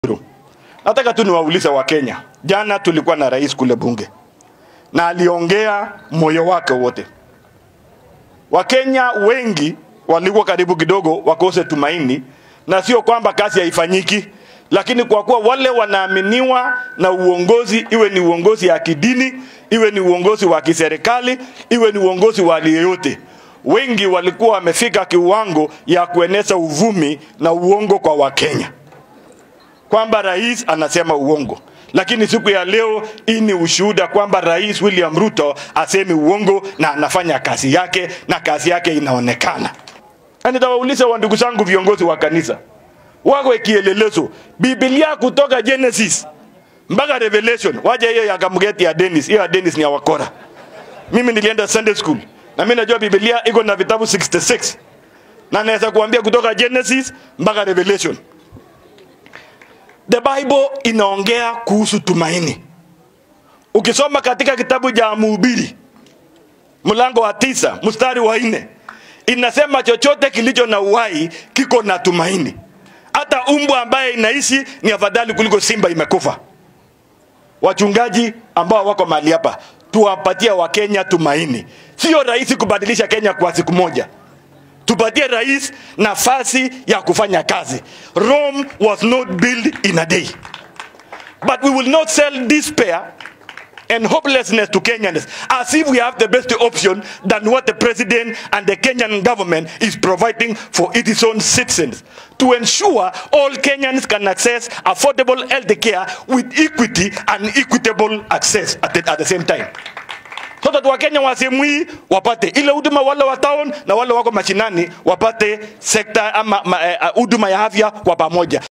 Nataka tu niwaulize Wakenya, jana tulikuwa na rais kule bunge na aliongea moyo wake wote. Wakenya wengi walikuwa karibu kidogo wakose tumaini, na sio kwamba kazi haifanyiki, lakini kwa kuwa wale wanaaminiwa na uongozi, iwe ni uongozi ya kidini, iwe ni uongozi wa kiserikali, iwe ni uongozi wa hali yoyote, wengi walikuwa wamefika kiwango ya kueneza uvumi na uongo kwa Wakenya kwamba rais anasema uongo, lakini siku ya leo hii ni ushuhuda kwamba rais William Ruto asemi uongo na anafanya kazi yake na kazi yake inaonekana. Na nitawauliza wa ndugu zangu viongozi wa kanisa, wawe kielelezo. Biblia kutoka Genesis mpaka Revelation, waje hiyo ya Kamgeti ya Dennis, hiyo ya Dennis ni ya wakora. Mimi nilienda Sunday school na mimi najua Biblia iko na vitabu 66 na naweza kuambia kutoka Genesis mpaka Revelation. The Bible inaongea kuhusu tumaini. Ukisoma katika kitabu cha Mhubiri mlango wa tisa mstari wa nne inasema chochote kilicho na uhai kiko na tumaini. Hata umbwa ambaye inaishi ni afadhali kuliko simba imekufa. Wachungaji ambao wako mahali hapa, tuwapatie Wakenya tumaini. Sio rahisi kubadilisha Kenya kwa siku moja tupatie rais nafasi ya kufanya kazi. Rome was not built in a day. But we will not sell despair and hopelessness to Kenyans as if we have the best option than what the president and the Kenyan government is providing for its own citizens to ensure all Kenyans can access affordable health care with equity and equitable access at the, at the same time so that wakenya wa sehemu hii wapate ile huduma, wale wa town na wale wako mashinani wapate sekta ama huduma ya afya kwa pamoja.